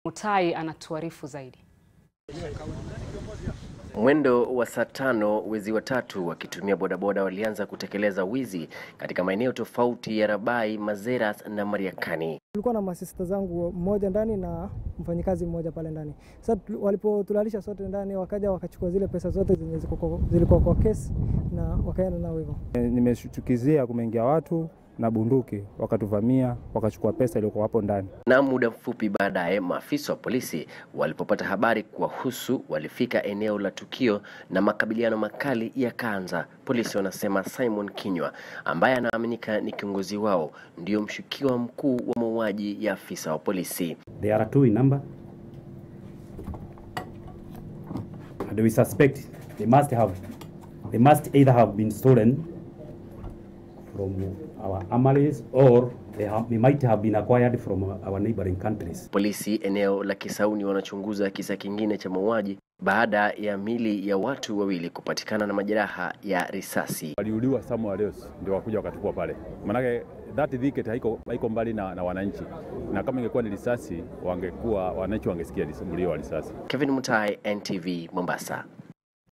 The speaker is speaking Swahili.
Mutai anatuarifu zaidi. Mwendo wa saa tano wezi watatu wakitumia bodaboda walianza kutekeleza wizi katika maeneo tofauti ya Rabai, Mazeras na Mariakani. Tulikuwa na masista zangu mmoja ndani na mfanyikazi mmoja pale ndani. Sasa walipotulalisha sote ndani, wakaja wakachukua zile pesa zote zenye zilikuwa kwa kesi na wakaenda nao hivyo. Nimeshtukizia kumeingia watu na bunduki wakatuvamia, wakachukua pesa iliyokuwa hapo ndani. Na muda mfupi baadaye, maafisa wa polisi walipopata habari kuwahusu, walifika eneo la tukio na makabiliano makali yakaanza. Polisi wanasema Simon Kinywa ambaye anaaminika ni kiongozi wao ndio mshukiwa mkuu wa mauaji ya afisa wa polisi. They are two in number. And we suspect they must have they must either have been stolen from our armories or they, have, they might have been acquired from our neighboring countries. Polisi eneo la Kisauni wanachunguza kisa kingine cha mauaji baada ya mili ya watu wawili kupatikana na majeraha ya risasi. Waliuliwa Samuel Leos ndio wakuja wakatupwa pale, manake that thicket haiko, haiko mbali na, na wananchi, na kama ingekuwa ni risasi wangekuwa wananchi wangesikia mlio wa risasi. Kevin Mutai, NTV, Mombasa.